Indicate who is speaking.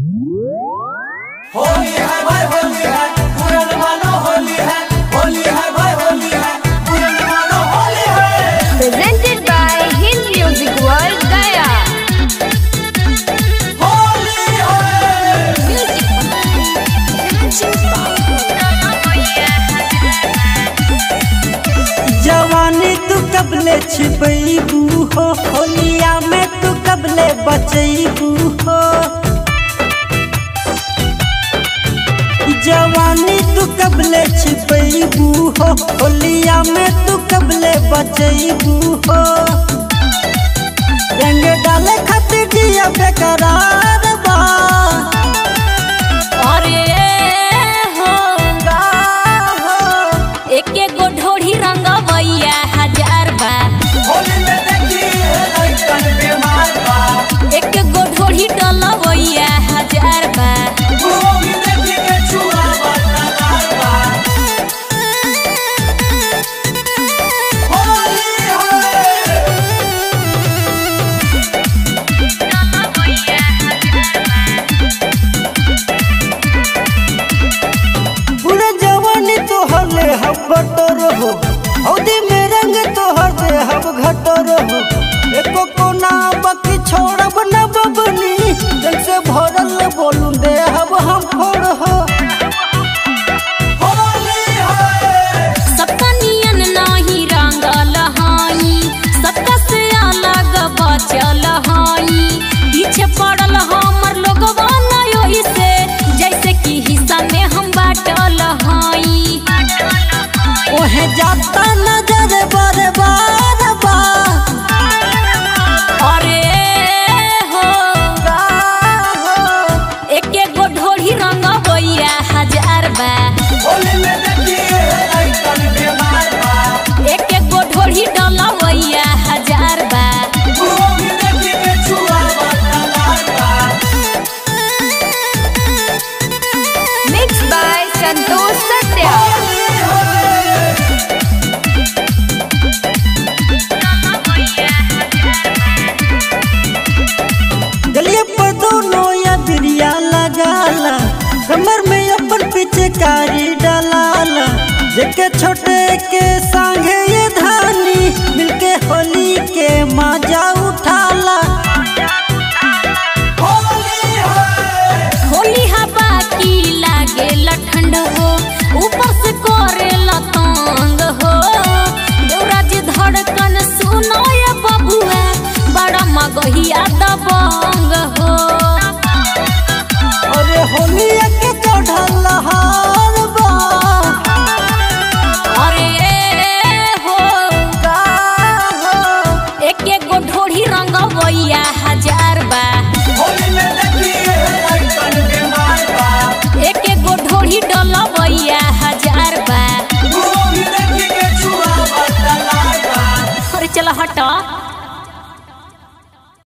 Speaker 1: होली है भाई होली है पूरन मानो होली है होली है भाई होली है पूरन मानो होली है
Speaker 2: presented by Hind Music World Gaya.
Speaker 1: Holi है
Speaker 3: जवानी तू कबले छिपैबू हो होलिया में तू कबले बचैबू हो जवानी तू कबले छिपैबू हो होलिया में तू कबले बचैबू हो रंग डाले खातिर दिया बेकरार बा
Speaker 4: अरे हो
Speaker 3: हो
Speaker 4: एके गो ढोढ़ी रंगवैया हजार बा
Speaker 1: होली में देखी है लइकन बीमार बा
Speaker 4: एक गो ढोढ़ी डलवैया हजार बा
Speaker 1: होली देखी के छुआ बदनार बा होली है
Speaker 3: पूरा जवानी तोहर ले हम बटर हो हौदी में रंग तोहर दे हम घटर हो एको कोना बाकी छोड़ब न बबनी दिल से भरल बोलू दे हम हम फोड़ हो
Speaker 1: होली है
Speaker 4: सबका नियन नाही रंगल हाई सबका से अलग बचल हाई पीछे पड़ल हमर लोगवा न ओही से जैसे कि हिस्सा में हम बाटल हाई
Speaker 3: ओहे जाता नजर बार बार बा
Speaker 4: अरे हो एके गो ढोढ़ी रंगवैया हजार बा
Speaker 1: होली में देखी है लइकन बीमार बा
Speaker 4: एके गो ढोढ़ी डलवैया हजार बा
Speaker 1: होली देखी के छुआ बदनार बा
Speaker 2: Mixed by Santosh Satya.
Speaker 3: गलिए पर दोनों या बिरिया लगाला कमर में अपन पीछे कारी डालाला जेके छोटे के